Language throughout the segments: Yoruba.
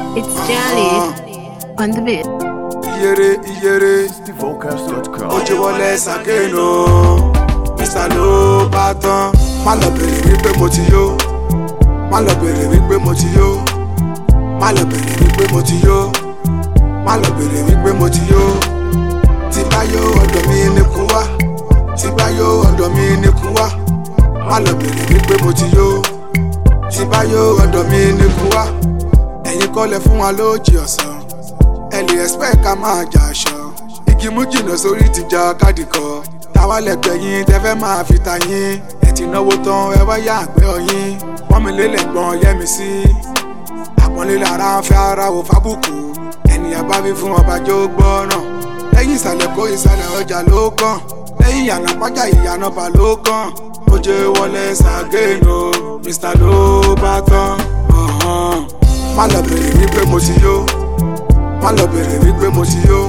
It's Jelly on the beat. iyere iyere Vocals.com. ojú wọlé sàkéènù mr ló bá tán má lọ bèrè wípé mo ti yó má lọ bèrè wípé mo ti yó má lọ bèrè wípé mo ti yó má lọ bèrè wípé mo ti yó tí bá yó ọ̀dọ̀ mi ní kú wá tí bá yó ọ̀dọ̀ mi ní kú wá má lọ bèrè wípé mo ti yó tí bá yó ọ̀dọ̀ mi ní kú wá ẹ̀yin kọ́lẹ̀ fún wa lójì ọ̀sán ẹ lè expect ká máa jà aṣọ igi mú jìnnà sórí ti jà káàdì kọ táwa lẹgbẹ yín tẹ fẹ́ máa fi ta yín ẹ ti náwó tán ẹ wá yá àgbẹ̀ ọyìn wọ́n mi lélẹ̀ gbọ́n yẹ́mi sí àpọ́nlé lára ń fẹ́ ara wò fábùkù ènìyàn bá fi fún ọba jó gbọ́ràn lẹ́yìn ìsàlẹ̀ kó ìsàlẹ̀ ọjà ló kàn lẹ́yìn ìyànà pàjá ìyànà bà ló kàn ó jẹ́ wọlé sàgéènù mr ló bá tán ọ̀hán. má lọ bèrè wípé mo ti yó má lọ bèrè wípé mo ti yó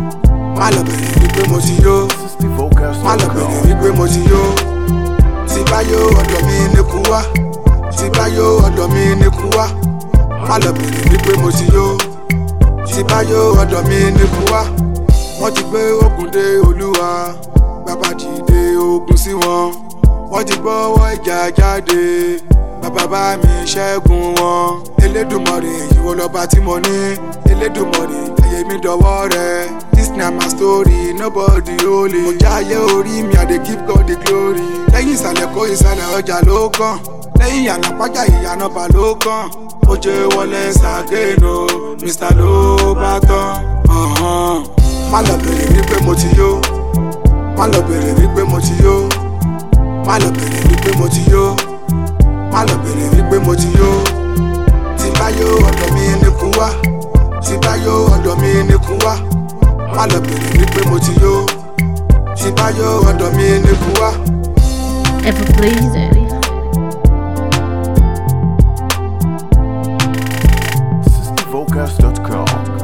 má lọ bèrè wípé mo ti yó má lọ bèrè Vocals.com. wípé mo ti yó tí bá yó ọ̀dọ̀ mi ní kú wá tí bá yó ọ̀dọ̀ mi ní kú wá má lọ bèrè wípé mo ti yó tí bá yó ọ̀dọ̀ mi ní kú wá wọ́n ti gbé ogun dé olúwa bàbá dìde ogun sí wọn wọ́n ti gbọ́wọ́ ìjà jáde bàbá bá mi ṣẹ́gun wọn elédùnmọ̀rè ìwọ lọ́ba tí mo ní elédùnmọ̀rè ayé mi dọ̀wọ́ rẹ this na my story nobody holy mo jáyé orí mi i dey give God the glory lẹ́yìn ìsàlẹ̀ kó ìsàlẹ̀ ọjà ló kàn lẹ́yìn ìyànà pàjá ìyànà bà ló kàn ó jẹ́ wọlé sàgéènù mr ló bá tán ọ̀hán. má lọ bèrè wípé mo ti yó má lọ bèrè wípé mo ti yó má lọ bèrè wípé mo ti yó má lọ bèrè wípé mo ti yó tí bá yó ọ̀dọ̀ mi ní kú wá tí bá yó ọ̀dọ̀ mi ní kú wá má lọ bèrè wípé mo ti yó tí bá yó ọ̀dọ̀ mi ní kú wá. Ever pleasing. Vocals.com.